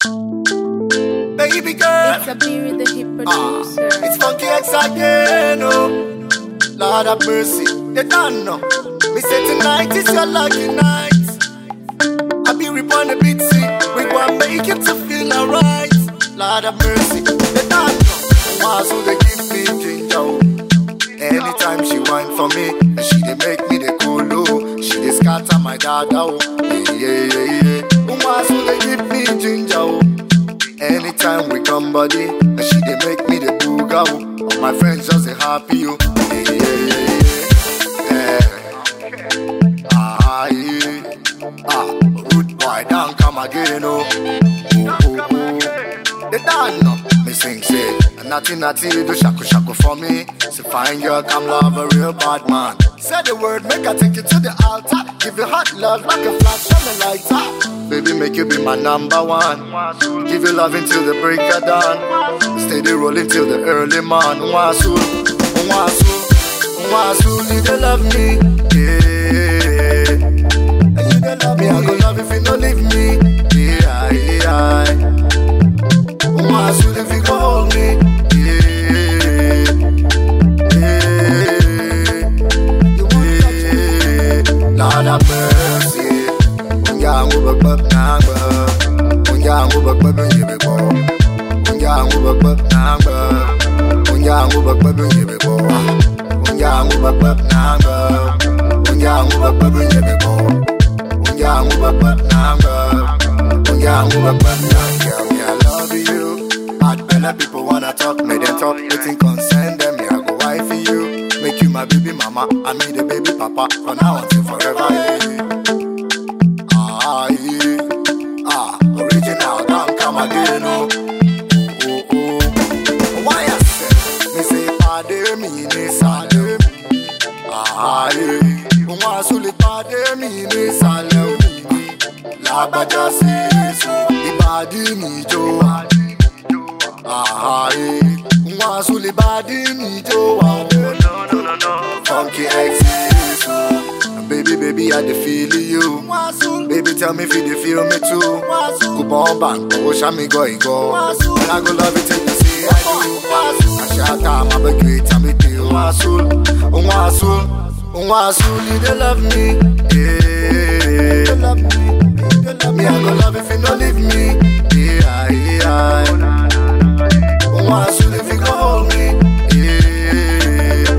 Baby girl, It's a beer the hip ah, producer. it's funky X again, oh. Lord have mercy, they don't know. Me say tonight is your lucky night. I be rip on the beat, see, we gonna make it to feel alright. Lord have mercy, they don't know. Why so they give me ginger, oh. Anytime she whine for me, and she dey make me dey cool, oh. She dey scatter my dada, oh. Yeah, yeah, yeah, yeah. Why so they give me ginger, oh. Anytime we come body, and she dey make me the booga. oh. All my friends just dey happy, oh. Yeah, yeah, yeah, yeah. Ah, yeah. Ah, rude boy, don't come again, oh. oh, oh, oh. They don't know. Me sing, say, natty natty, do shaku shaku for me. Say, fine girl, come love a real bad man. Say the word, make I take you to the altar. Give you hot love like a flash on the lighter. Baby, make you be my number one. Give you love until the break of dawn. Steady rolling till the early morn. Wasu, wasu, wasu, you dey love me. Yeah. And you dey love me, I go love if you don't leave me. Yeah, yeah. Wasu, if you go hold me. Yeah, yeah. Lord have mercy. Unyangu bakbak nangba. Unyangu bakbak yibiko. Unyangu bakbak nangba. Unyangu bakbak yibiko. Unyangu bakbak nangba. Unyangu bakbak yibiko. Unyangu bakbak nangba. Unyangu bakbak nangba. Me, I love you. Bad bella people wanna talk, make them talk. Waiting concern them, me, I go wife for you. Make you my baby mama, I me the baby papa. For now until forever. Yeah. Ah, yeah. Ah, original, don't come again, oh. Oh, oh. Why I say, me say, pade me, ne sale. Ah, yeah. Wọ́n sule pade mi ne sale o. Lágbájá sí èso, ìbàdí mi jó. Ah, yeah. Wọ́n sule bàdí mi jó wa. Funky X is Baby, baby, I dey feel you. Baby, tell me if you dey feel me too. Coupon bank, oh, show me go, go. And I go love it till you say I do. I shout out, my big great, I'm with you. Wasul, wasul, wasul, you dey love me. Yeah, love me. Me, I go love if you don't leave me. Yeah, yeah. Wasul, if you go hold me. Yeah.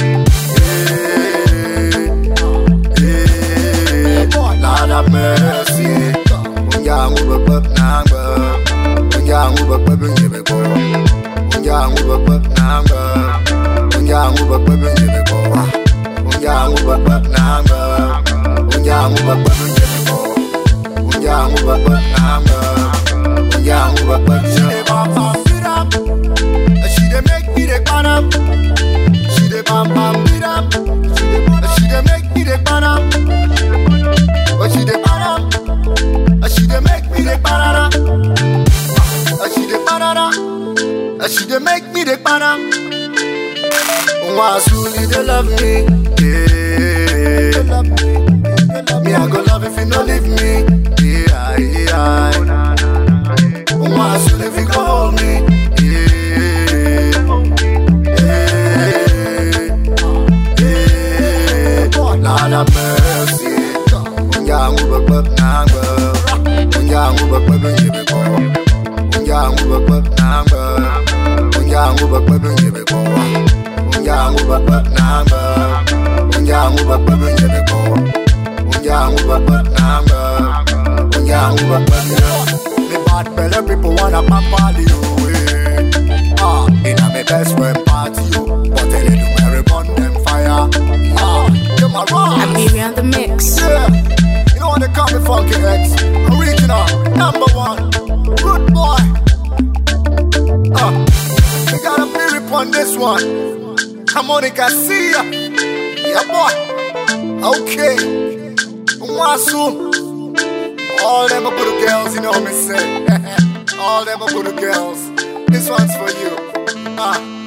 Lord have mercy. Unyangu bakbak nangba. Unyangu bakbak yibiko. Unyangu bakbak nangba. Unyangu bakbak yibiko. Unyangu bakbak nangba. Unyangu bakbak yibiko. Unyangu bakbak nangba. Unyangu bakbak yibiko. She dey make me dey burn up. She dey bam bam beat up. She dey make me dey burn up. But she dey para, and she dey make me dey para, and she dey para, and she dey make me dey para. Wasuli dey love me, yeah. Me I go love if you no leave me, yeah, yeah. Wasuli if you go hold me, yeah, yeah, yeah. Lord have mercy. Unyangu bakbak nangba Unyangu bakbak yibiko Unyangu bakbak nangba Unyangu bakbak yibiko Unyangu bakbak nangba Unyangu bakbak yibiko Unyangu bakbak nangba Unyangu bakbak yibiko Me bad fella people wanna pop all you away Ah, inna me best friend party yo But tell you do Mary burn them fire Ah, you my wrong A beer on the mix. yeah, you know what they call me Funky X Original, number one Good boy uh, We got a lyric on this one Harmonica, see ya Yeah, boy Okay Wasu All them are good girls, you know me say All them are good girls This one's for you Ah,